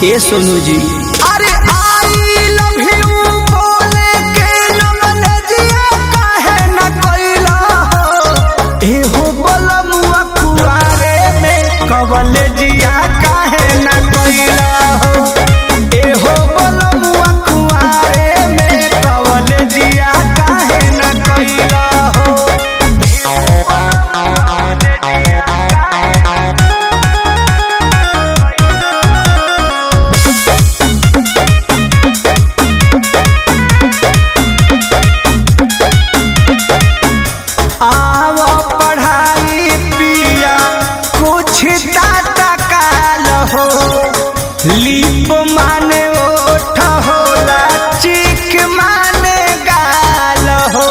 ए सोनू जी अरे I love you बोले के नमनजिया काहे न कोइला हो ए हो बलमुआ कुआरे में कवलजिया काहे न कोइला हो ए हो बलमुआ कुआरे में कवलजिया काहे न कोइला हो आवो पढ़ाई पिया कुछ टाटा काल हो लीप माने ओठ होला चिक माने गाल हो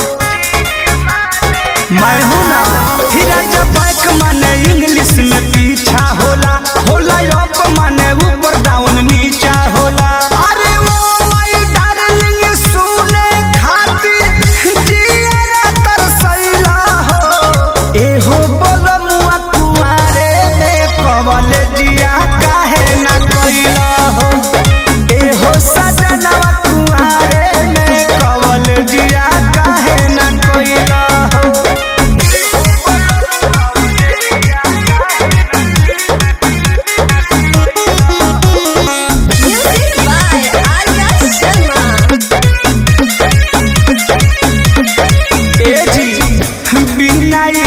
मैं हूं ना हीरा जब माने इंग्लिश में पीछा होला होला अप माने ऊपर डाउन नीचा होला अरे वो माय डार्लिंग सुने खातिर जिया तरसैला हो ए हो बोलमुआ कुआरे में कवल जिया काहे ना कोइला हो ए हो सजनवा कुआरे में कवल जिया काहे ना कोइला हो Music by Arya Sharma. ए जी बिना